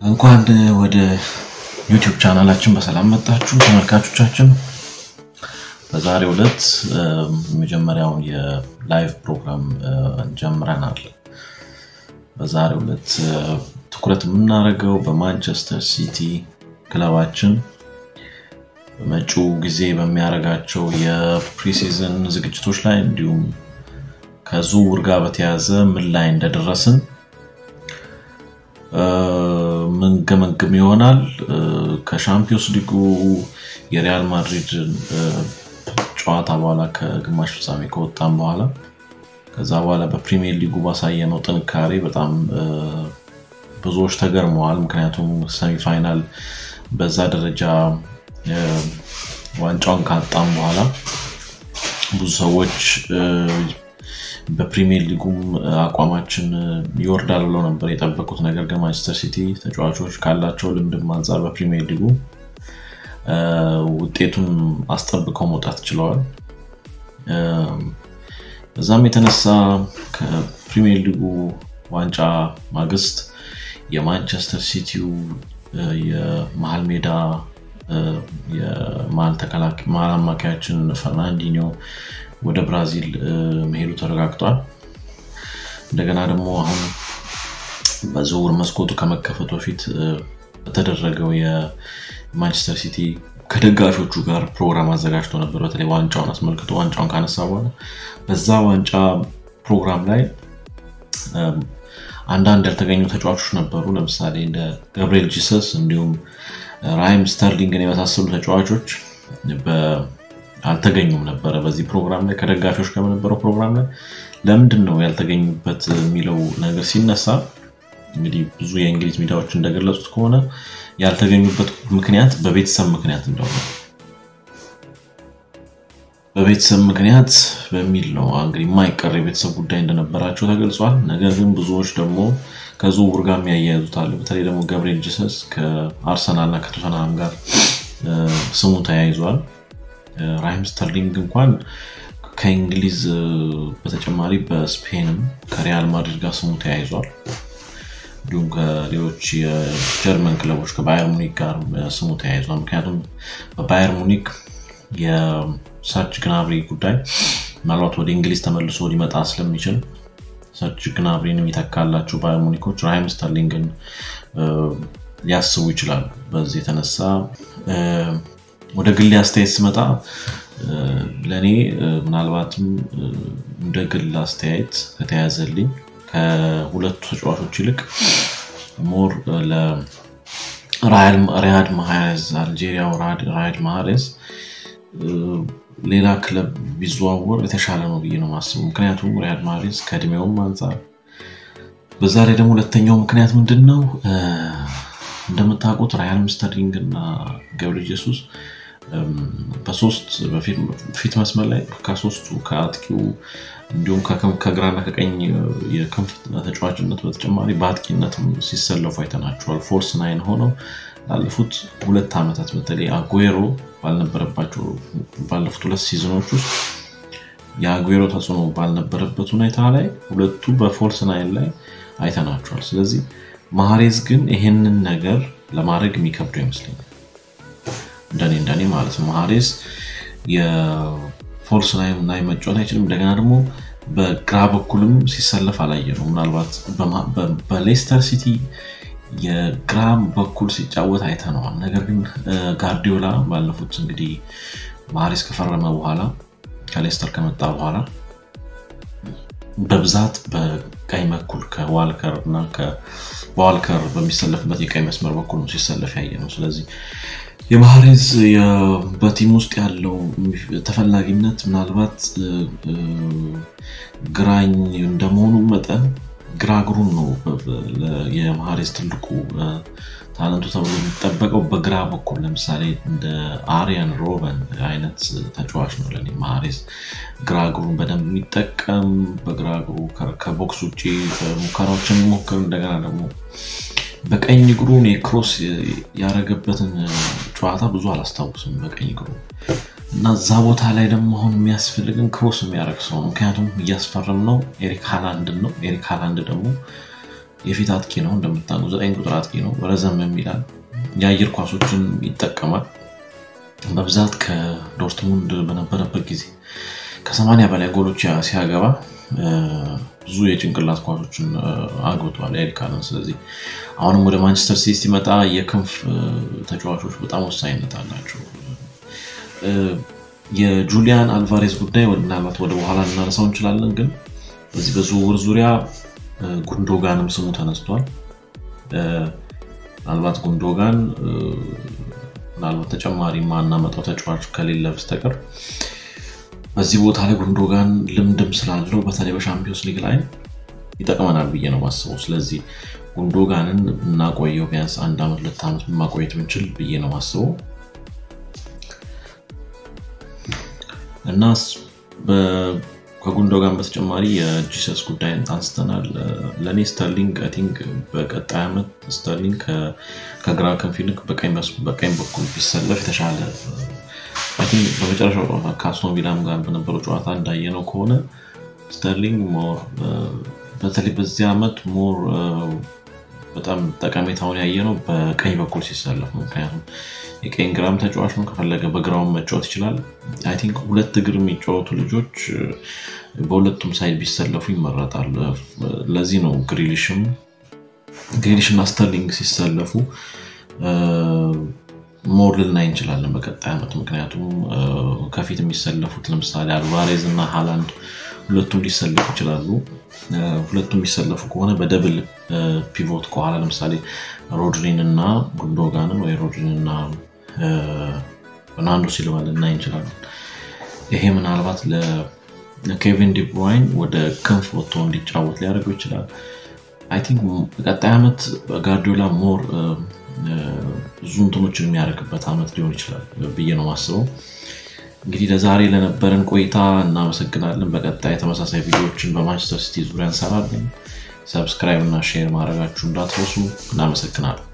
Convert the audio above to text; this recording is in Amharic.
እንኳን ወደ ዩቲዩብ ቻናላችን በሰላም መጣችሁ ተመልካቾቻችን። በዛሬው ዕለት የመጀመሪያውን የላይቭ ፕሮግራም ጀምረናል። በዛሬው ዕለት ትኩረት የምናደርገው በማንቸስተር ሲቲ ክለባችን በመጪው ጊዜ በሚያደርጋቸው የፕሪሲዝን ዝግጅቶች ላይ እንዲሁም ከዝውውር ጋር በተያያዘ ምን ላይ እንደደረስን ምንገመግም ይሆናል። ከሻምፒዮንስ ሊጉ የሪያል ማድሪድ ጨዋታ በኋላ ከግማሽ ፍጻሜ ከወጣም በኋላ ከዛ በኋላ በፕሪሚየር ሊጉ ባሳየነው ጥንካሬ በጣም ብዙዎች ተገርመዋል። ምክንያቱም ሰሚፋይናል በዛ ደረጃ ዋንጫውን ካጣም በኋላ ብዙ ሰዎች በፕሪሚየር ሊጉም አቋማችን ይወርዳል ብለው ነበር የጠበቁት። ነገር ግን ማንቸስተር ሲቲ ተጫዋቾች ካላቸው ልምድም አንጻር በፕሪሚየር ሊጉ ውጤቱን አስጠብቀው መውጣት ችለዋል። በዛም የተነሳ ከፕሪሚየር ሊጉ ዋንጫ ማግስት የማንቸስተር ሲቲው የመሀል ሜዳ የመሀል አማካያችን ፈርናንዲኞ ወደ ብራዚል መሄዱ ተረጋግጧል። እንደገና ደግሞ አሁን በዝውውር መስኮቱ ከመከፈቱ በፊት በተደረገው የማንቸስተር ሲቲ ከደጋፊዎቹ ጋር ፕሮግራም አዘጋጅቶ ነበር። በተለይ ዋንጫውን አስመልክቶ ዋንጫውን ካነሳ በኋላ በዛ ዋንጫ ፕሮግራም ላይ አንዳንድ ያልተገኙ ተጫዋቾች ነበሩ። ለምሳሌ እንደ ገብርኤል ጂሰስ እንዲሁም ራይም ስተርሊንግን የመሳሰሉ ተጫዋቾች አልተገኙም ነበረ በዚህ ፕሮግራም ላይ ከደጋፊዎች ጋር በነበረው ፕሮግራም ላይ ለምንድን ነው ያልተገኙበት የሚለው ነገር ሲነሳ እንግዲህ ብዙ የእንግሊዝ ሚዲያዎች እንደገለጹት ከሆነ ያልተገኙበት ምክንያት በቤተሰብ ምክንያት እንደሆነ በቤተሰብ ምክንያት በሚል ነው እንግዲህ የማይቀር የቤተሰብ ጉዳይ እንደነበራቸው ተገልጿል። ነገር ግን ብዙዎች ደግሞ ከዝውውር ጋር የሚያያይዙታል። በተለይ ደግሞ ገብርኤል ጂሰስ ከአርሰናል እና ከቶተንሃም ጋር ስሙ ተያይዟል። ራሂም ስተርሊንግ እንኳን ከእንግሊዝ በተጨማሪ በስፔንም ከሪያል ማድሪድ ጋር ስሙ ተያይዟል። እንዲሁም ከሌሎች የጀርመን ክለቦች ከባየር ሙኒክ ጋር ስሙ ተያይዟል። ምክንያቱም በባየር ሙኒክ የሰርጅ ግናብሪ ጉዳይ ምናልባት ወደ እንግሊዝ ተመልሶ ሊመጣ ስለሚችል ሰርጅ ግናብሪን የሚተካላቸው ባየር ሙኒኮች ራሂም ስተርሊንግን ሊያስቡ ይችላሉ። በዚህ የተነሳ ወደ ግሌ አስተያየት ስመጣ ለእኔ ምናልባትም እንደ ግል አስተያየት ከተያዘልኝ ከሁለቱ ተጫዋቾች ይልቅ ሞር ለራያድ ማሃሬዝ አልጄሪያው ራያድ ማሃሬዝ ሌላ ክለብ ቢዘዋወር የተሻለ ነው ብዬ ነው የማስበው። ምክንያቱም ሪያድ ማሃሬዝ ከእድሜውም አንጻር በዛ ላይ ደግሞ ሁለተኛው ምክንያት ምንድን ነው? እንደምታውቁት ራያን ስተርሊንግ እና ገብርኤል ጄሱስ በሶስት ፊት መስመር ላይ ከሶስቱ ከአጥቂው እንዲሁም ከግራና ከቀኝ የክንፍ ተጫዋችነት በተጨማሪ በአጥቂነትም ሲሰለፉ አይተናቸዋል። ፎርስ ናይን ሆነው ላለፉት ሁለት ዓመታት በተለይ አጉዌሮ ባልነበረባቸው ባለፉት ሁለት ሲዝኖች ውስጥ የአጉዌሮ ተጽዕኖ ባልነበረበት ሁኔታ ላይ ሁለቱ በፎርስ ናይን ላይ አይተናቸዋል። ስለዚህ ማህሬዝ ግን ይሄንን ነገር ለማድረግ የሚከብደው ይመስለኛል። እንደኔ እንደኔ ማለት ነው። ማህሬዝ የፎልስ ላይ መጫወት አይችልም። እንደገና ደግሞ በግራ በኩልም ሲሰለፍ አላየ ነው። ምናልባት በሌስተር ሲቲ የግራ በኩል ሲጫወት አይተነዋል። ነገር ግን ጋርዲዮላ ባለፉት እንግዲህ ማህሬዝ ከፈረመ በኋላ ከሌስተር ከመጣ በኋላ በብዛት በቀኝ በኩል ከዋልከር እና በዋልከር በሚሰለፍበት የቀኝ መስመር በኩል ነው ሲሰለፍ ያየ ነው። ስለዚህ የማህሬዝ በቲም ውስጥ ያለው ተፈላጊነት ምናልባት ግራኝ እንደመሆኑ መጠን ግራ እግሩን ነው የማህሬዝ ትልቁ ታለንቱ ተብሎ የሚጠበቀው በግራ በኩል ለምሳሌ እንደ አሪያን ሮበን አይነት ተጫዋች ነው ለኔ ማህሬዝ ግራ እግሩን በደንብ የሚጠቀም በግራ እግሩ ከቦክስ ውጭ ሙከራዎችን የሚሞክር እንደገና ደግሞ በቀኝ እግሩ ክሮስ ያደረገበትን ጨዋታ ብዙ አላስታውስም በቀኝ እግሩ እና እዛ ቦታ ላይ ደግሞ አሁን የሚያስፈልግን ክሮስ የሚያደርግ ሰው ነው። ምክንያቱም እያስፈረም ነው ኤሪክ ሃላንድን ነው። ኤሪክ ሃላንድ ደግሞ የፊት አጥቂ ነው እንደምታውቁ፣ ዘጠኝ ቁጥር አጥቂ ነው። ረዘም የሚላል የአየር ኳሶችን ይጠቀማል። በብዛት ከዶርትሙንድ በነበረበት ጊዜ ከሰማንያ በላይ ጎሎች ሲያገባ ብዙ የጭንቅላት ኳሶችን አግብተዋል ኤሪካንን። ስለዚህ አሁንም ወደ ማንቸስተር ሲቲ ሲመጣ የክንፍ ተጫዋቾች በጣም ወሳኝነት አላቸው። የጁሊያን አልቫሬዝ ጉዳይ ምናልባት ወደ በኋላ ልናነሳው እንችላለን፣ ግን በዚህ በዝውውር ዙሪያ ጉንዶጋንም ስሙ ተነስቷል። ምናልባት ጉንዶጋን ምናልባት ተጨማሪ ማናመጣው ተጫዋች ከሌለ በስተቀር በዚህ ቦታ ላይ ጉንዶጋን ልምድም ስላለው በተለይ በሻምፒዮንስ ሊግ ላይ ይጠቅመናል ብዬ ነው ማስበው። ስለዚህ ጉንዶጋንን እናቆየው ቢያንስ አንድ ዓመት ሁለት ዓመት ማቆየት ብንችል ብዬ ነው ማስበው እና ከጉንዶጋን በተጨማሪ የጂሰስ ጉዳይ አንስተናል። ለእኔ ስተርሊንግ አይ ቲንክ በቀጣይ ዓመት ስተርሊንግ ከግራ ክንፍ ይልቅ በቀኝ በኩል ቢሰለፍ የተሻለ በመጨረሻው ጨዋታ ከአስቶን ቪላም ጋር በነበረው ጨዋታ እንዳየነው ከሆነ ስተርሊንግ ሞር በተለይ በዚህ ዓመት ሞር በጣም ጠቀሜታውን ያየነው በቀኝ በኩል ሲሰለፍ ነው። ምክንያቱም የቀኝ ግራም ተጫዋች ነው፣ ከፈለገ በግራውን መጫወት ይችላል። አይ ቲንክ ሁለት እግር የሚጫወቱ ልጆች በሁለቱም ሳይድ ቢሰለፉ ይመረጣል። ለዚህ ነው ግሪሊሽም ግሪሊሽ እና ስተርሊንግ ሲሰለፉ ሞር ልናይ እንችላለን በቀጣይ ዓመት። ምክንያቱም ከፊት የሚሰለፉት ለምሳሌ አልቫሬዝ እና ሃላንድ ሁለቱም ሊሰለፉ ይችላሉ። ሁለቱም የሚሰለፉ ከሆነ በደብል ፒቮት ከኋላ ለምሳሌ ሮድሪን እና ጉንዶጋንን ወይ ሮድሪን እና በርናርዶ ሲልቫ ልናይ እንችላለን። ይሄ ምናልባት ለኬቪን ዲብሮይን ወደ ክንፍ ወጥቶ እንዲጫወት ሊያደርገው ይችላል። አይ ቲንክ በቀጣይ ዓመት ጋርዲዮላ ሞር ብዙ እንትኖችን የሚያደርግበት ዓመት ሊሆን ይችላል ብዬ ነው ማስበው። እንግዲህ ለዛሬ ለነበረን ቆይታ እናመሰግናለን። በቀጣይ ተመሳሳይ ቪዲዮዎችን በማንቸስተር ሲቲ ዙሪያ እንሰራለን። ሰብስክራይብ እና ሼር ማድረጋችሁ እንዳትረሱ። እናመሰግናለን።